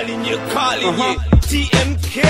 nyekali nyekali nye TMK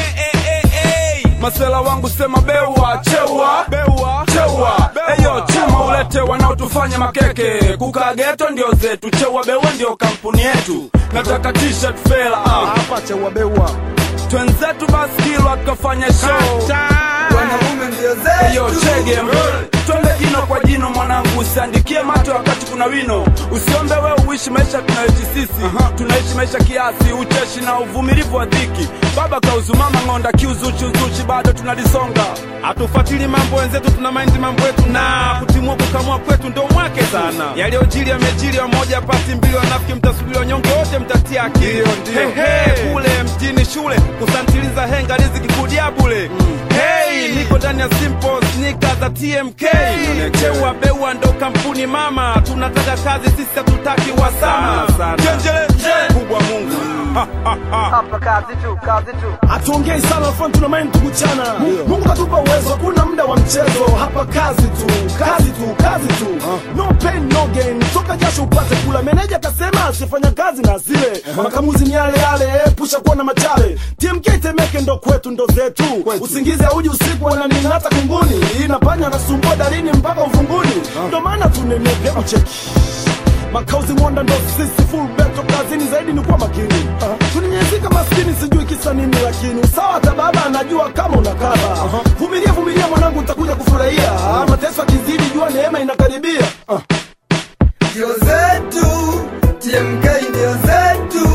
masela wangu sema bewa chewa bewa chewa eyo chuma ulete wanaotufanya makeke kukaa geto ndio zetu chewa bewa ndio kampuni yetu nataka t-shirt fela ah. hapa chewa bewa twenzetu baskilwa tukafanya show wanaume ndio eyo zetu chege twende jino kwa jino mwanangu usiandikie mato wakati kuna wino usiombe wewe uishi maisha tunayoishi sisi tunaishi maisha kiasi ucheshi na uvumilivu wa dhiki baba kauzumama ng'onda kiuzuchi uzuchi bado tunalisonga hatufuatili mambo wenzetu tuna maindi mambo yetu na kutimua kukamua kwetu ndo mwake sana yaliyojili yamejili wamoja pasi mbili wanafiki mtasubiri wanyonge wote mtatia akili Hehe, kule mjini shule kusantiliza henga riziki kudia bule Hey, niko ndani ya simple sneaker za TMK chewa beua ndo kampuni mama tunataka kazi sisi hatutaki wasama Chenjele kubwa Mungu hapa kazi tu kazi tu hatuongei sana fon tuna maini tukuchana mungu katupa uwezo hakuna muda wa mchezo hapa kazi tu kazi tu kazi tu no pain no gain toka jasho upate kula meneja kasema asifanya kazi na zile makamuzi ni yale yale epusha kuwa na machale tmk temeke ndo kwetu ndo zetu usingizi auji usiku wananinata kunguni inapanya nasumbua darini mpaka ufunguni ndo maana tunenepe ucheki makauzi mwanda ndo sisi full beto kazini zaidi ni kuwa makini tuninyezika maskini sijui kisa nini lakini usawa hata baba anajua kama unakaba vumilia vumilia mwanangu utakuja kufurahia mateso akizidi jua neema inakaribia Ah. ndio zetu TMK ndio zetu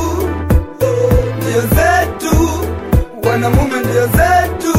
ndio zetu wanamume ndio zetu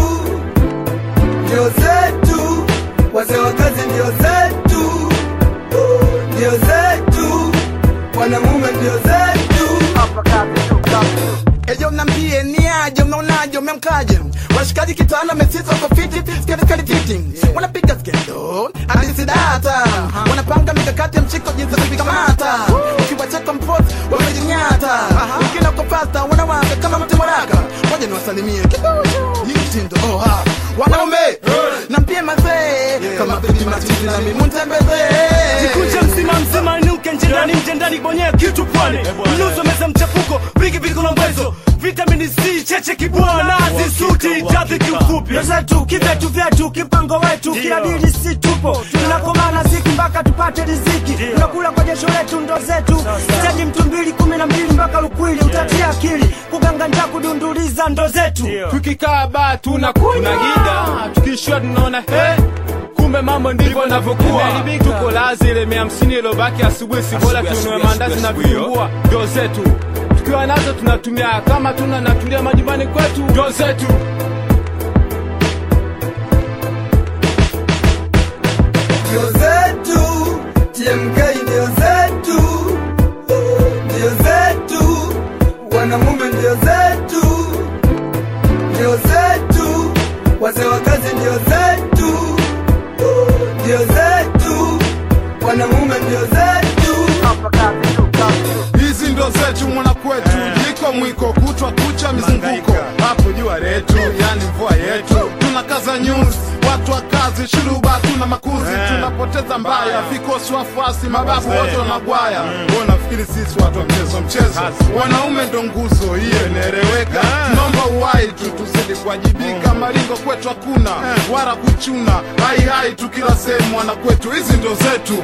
ndio zetu wazee wa kazi ndio zetu ndio zetu wanamume ndio zetu hapa kazi tu kazi tu Ejo mnambie ni aje, mnaonaje, mmemkaje? Washikaji kitana mesisa kwa fiti, sketi sketi fiti. Wanapiga skendo, hadithi data. Wanapanga mikakati ya mchiko jinsi ya kuvikamata. Ukiwacheka mpost, wamejinyata. Wengine wako fasta, wanawaka kama mti mwaraka. Ngoja niwasalimie kidogo. Ni mtindo, oh ha. Wanaume, nampie mazee. Kama bibi matiti na mimi mtembezee. Kucha mzima mzima inuke nje ndani nje ndani bonye kitu pwani mnuso meza mchafuko vigi vigi kulombezo vitamini C cheche kibwana nazi suti jazi kiufupi zetu kivetu vyetu kipango wetu kila dili si tupo tunakomana siku mpaka tupate riziki tunakula kwa jasho letu ndo zetu steji mtu mbili kumi na mbili mpaka lukwili utatia akili kuganga njaa kudunduliza ndo zetu tukikaa baa tunakunywa gida tukishua tunaona he kumbe mambo ndivyo navyokuwa tuko lazi ile mia hamsini ilobaki asubuhi si bora tununue mandazi na vitumbua ndio zetu tukiwa nazo tunatumia kama tuna natulia majumbani kwetu ndio zetu ndio zetu TMK ndio zetu ndio zetu wanamume ndio zetu ndio zetu wazee wa kazi ndio zetu ndio zetu wanamume ndio zetu hapa kazi tu kazi tu hizi ndo zetu mwana kwetu jiko mwiko kutwa kucha mizunguko hapo jua letu yani mvua yetu tunakaza nyuzi watu wa kazi shuruba tuna makuzi tunapoteza mbaya vikosi wafuasi mababu wote wanagwaya Wewe nafikiri sisi watu wa mchezo mchezo wanaume ndo nguzo hiyo inaeleweka tunaomba uwai tu tuzidi kuwajibika maringo kwetu hakuna wala kuchuna hai hai tu kila sehemu wana kwetu hizi ndo zetu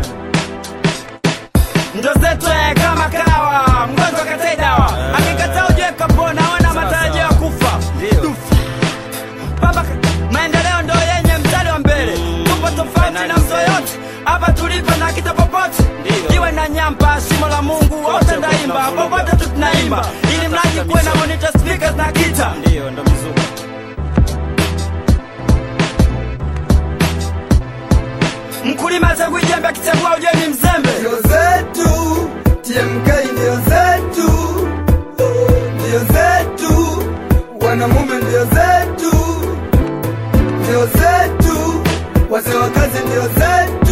ndo zetu eh, kama kawa mgonjwa katai dawa akikataa ujue kapona ona matarajio ya kufa Dufa. baba maendeleo ndo yenye mstari wa mbele tupo tofauti na mtu yoyote hapa tulipo na kita popote iwe na nyamba shimo la mungu wote ndaimba popote tu tunaimba ili mradi kuwe na monitor speakers na kita mkulima chagujembe akichagua ujue ni mzembe ndio zetu TMK ndio zetu ndio zetu wanamume ndio zetu ndio zetu wazee wa kazi ndio zetu